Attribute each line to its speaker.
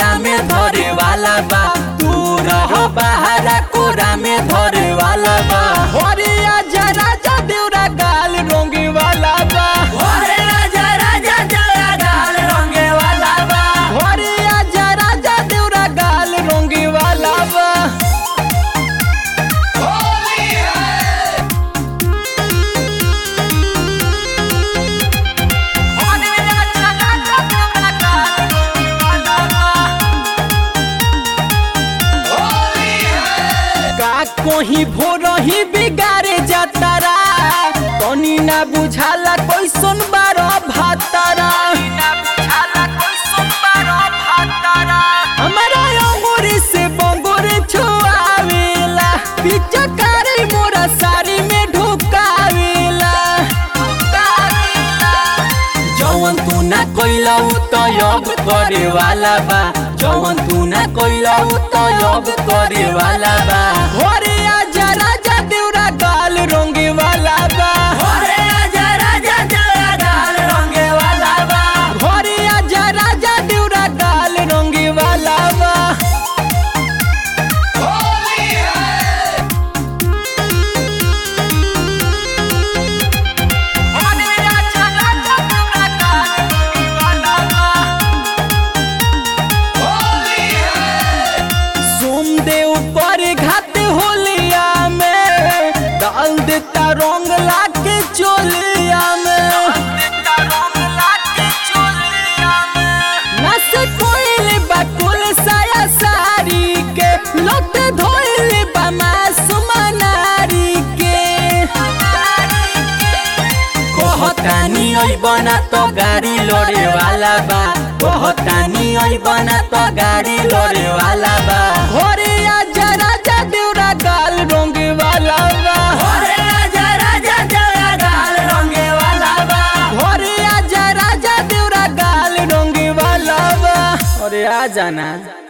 Speaker 1: कोरा में धरे वाला बा तू रह बहारा कोरा में धरे वाला बा
Speaker 2: अरे आजा राजा देवरा गाल रोंगे वाला बा
Speaker 1: अरे राजा राजा जरा गाल रंगे वाला बा
Speaker 2: अरे आजा राजा देवरा गाल रोंगे वाला बा
Speaker 1: अरे राजा राजा जरा गाल रंगे वाला बा
Speaker 2: का कोही भोर ही बिगाड़े जातारा तनी ना बुझाला कैसन बारो भातारा हमारा अंगूरी से बंगूरी छुआवेला पिचकारी मोरा साड़ी में ढुकावेला
Speaker 1: जवन तू ना कोइला उ तो योग करे वाला बा जवन तू ना कोइला उ तो योग करे वाला बा
Speaker 2: अरे आजा राजा देवरा गाल रोंगे वाला बा
Speaker 1: अरे राजा राजा जरा गाल रंगे वाला बा
Speaker 2: अरे आजा राजा देवरा गाल रोंगे वाला बा
Speaker 1: अरे राजा राजा जरा गाल रंगे वाला बा
Speaker 2: सोमदेव पर घात होलिया में डाल देता रंग लाके चोलिया में नस कोइल बकुल साया सारी के लट धोइल बा मासूम नारी के
Speaker 1: कहतानी ओइ बना तो गाड़ी लड़े वाला बा कहतानी ओइ बना तो गाड़ी लड़े वाला बा
Speaker 2: होरे आजा राजा देवरा गाल रोंगे वाला बा
Speaker 1: अरे राजा राजा जरा गाल रंगे वाला बा
Speaker 2: होरे आजा राजा देवरा गाल रोंगे वाला बा
Speaker 1: अरे आ जाना